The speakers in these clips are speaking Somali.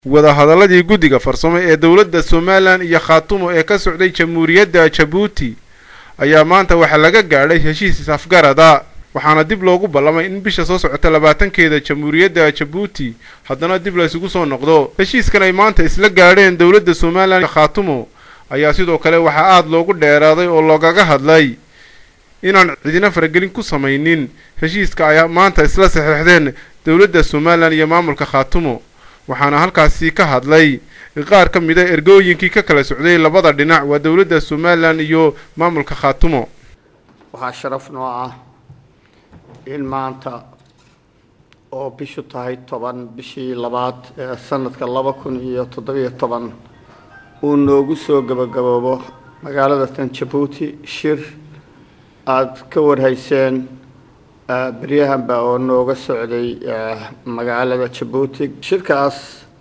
wadahadaladii guddiga farsamo ee dowladda somalilan iyo khaatumo ee ka socday jamhuuriyadda jabuuti ayaa maanta waxaa laga gaadhay heshiis is-afgarada waxaana dib loogu ballamay in bisha soo socota labaatankeeda jamhuuriyadda jabuuti haddana dib la isugu soo noqdo heshiiskan ay maanta isla gaadheen dowladda somalilan iyo khaatumo ayaa sidoo kale waxaa aada loogu dheeraaday oo loogaga hadlay inaan cidina faragelin ku samaynin heshiiska ay maanta isla saxeexdeen dowladda somalilan iyo maamulka khaatumo waxaana halkaasi ka hadlay qaar ka mid a ergooyinkii ka kala socday labada dhinac waa dowladda somalilan iyo maamulka khaatumo waxaa sharaf noo ah in maanta oo bishu tahay toban bishii labaad ee sanadka laba kun iyo toddobiyo toban uu noogu soo gabagaboobo magaalada tan jabuuti shir aada ka warhayseen beryahanba oo nooga socday magaalada jabuuti shirkaas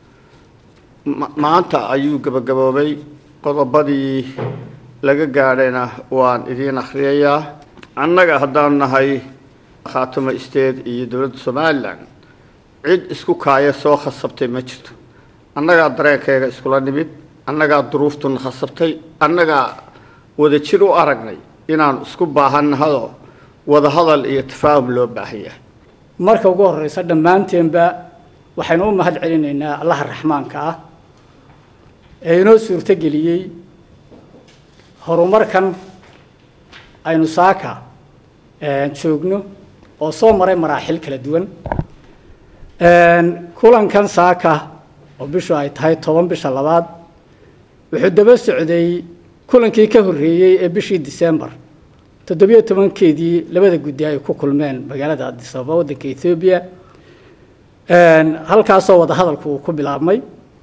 maanta ayuu gabagaboobay qodobadii laga gaadhayna waan idiin akhriyayaa annaga haddaanu nahay khaatumo state iyo dowladda somalilan cid isku kaaya soo khasabtay ma jirto annagaa dareenkayga iskula nimid annagaa duruuftuna khasabtay annagaa wadajir u aragnay inaanu isku baahannahado wadahadal iyo tafaahum loo baahan yahay marka ugu horeysa dhammaanteenba waxaynu u mahad celinaynaa allaha raxmaanka ah ee inoo suurtogeliyey horumarkan aynu saaka joogno oo soo maray maraaxil kala duwan kulankan saaka oo bishu ay tahay toban bisha labaad wuxuu daba socday kulankii ka horreeyey ee bishii december toddobiyo tobankeedii labada guddi ay ku kulmeen magaalada addis ababa waddanka ethoobiya halkaasoo wadahadalku uu ku bilaabmay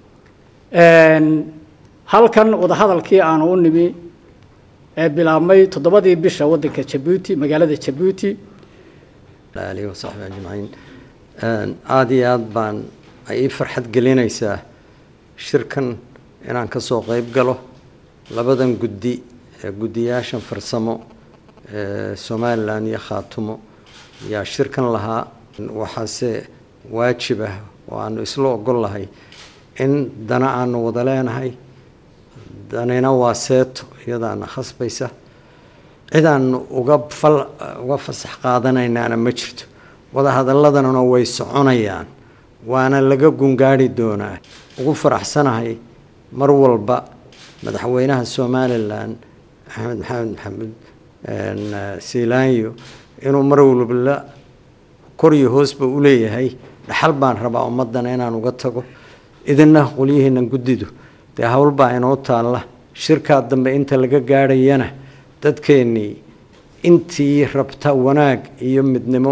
halkan wadahadalkii aanu u nimi ee bilaabmay toddobadii bisha waddanka jabuuti magaalada jabuuti alihi wasaxbi ajmaciin aada iyo aada baan ay ii farxad gelinaysaa shirkan inaan ka soo qeyb galo labadan guddi ee guddiyaashan farsamo ee somalilan iyo khaatumo yaa shirkan lahaa waxaase waajib ah oo aanu isla ogol lahay in dana aanu wada leenahay danina waa seeto iyadaana khasbaysa cidaanu uga fal uga fasax qaadanaynaana ma jirto wadahadalladanuna way soconayaan waana laga gungaari doonaa ugu faraxsanahay mar walba madaxweynaha somalilan axmed maxamed maxamuud siilaanyo inuu mar walba la koriyo hoosba u leeyahay dhaxal baan rabaa ummadana inaan uga tago idina qolyihiina guddidu dee howlbaa inoo taalla shirkaa dambe inta laga gaadhayana dadkeennii intii rabta wanaag iyo midnimo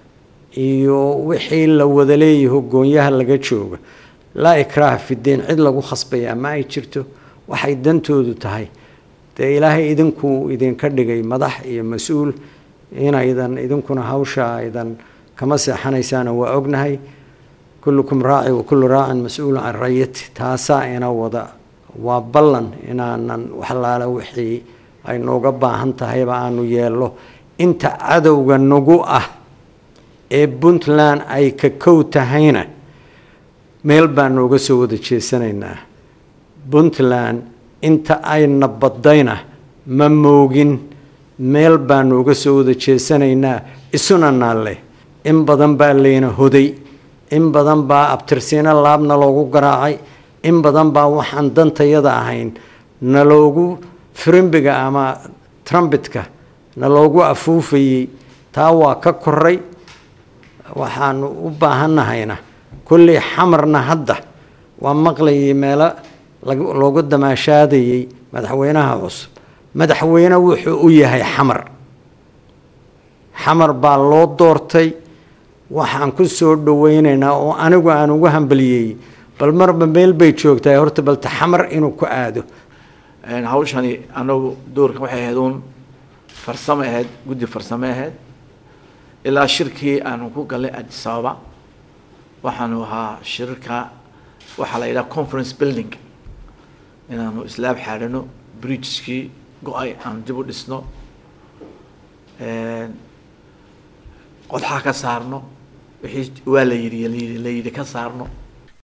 iyo wixii la wada leeyaho goonyaha laga jooga laa ikraaha fidiin cid lagu khasbaya ma ay jirto waxay dantoodu tahay dee ilaahay idinkuu idinka dhigay madax iyo mas-uul inaydan idinkuna hawsha aydan kama seexanaysaana waa ognahay kullukum raaci wa kullu raacin mas-uulun can rayati taasaa ina wada waa ballan inaanan waxlaala wixii ay nooga baahan tahayba aanu yeello inta cadowga nagu ah ee puntland ay ka kow tahayna meel baan nooga soo wada jeesanaynaa puntland inta ayna badayna ma moogin meel baan nooga soo wada jeesanaynaa isuna naalle in badan baa layna hoday in badan baa abtirsiino laabna loogu garaacay in badan baa waxaan dantayada ahayn na loogu firimbiga ama trumbitka na loogu afuufayey taa waa ka koray waxaanu u baahannahayna kolley xamarna hadda waa maqlayay meelo loogu damaashaadayey madaxweynaha cusub madaxweyne wuxuu u yahay xamar xamar baa loo doortay waxaan ku soo dhaweynaynaa oo anigu aan ugu hambaliyey bal marba meel bay joogtahay horta balta xamar inuu ku aado hawshani anagu doorka waxay ahayd uun farsamo ahayd guddi farsamo ahayd ilaa shirkii aanu ku galnay addis ababa waxaanu ahaa shirka waxaa la yidhaha conference building inaanu islaab xaadhano bridgekii go-ay aanu dib u dhisno qodxa ka saarno wixii waa la yidhi la yidhi ka saarno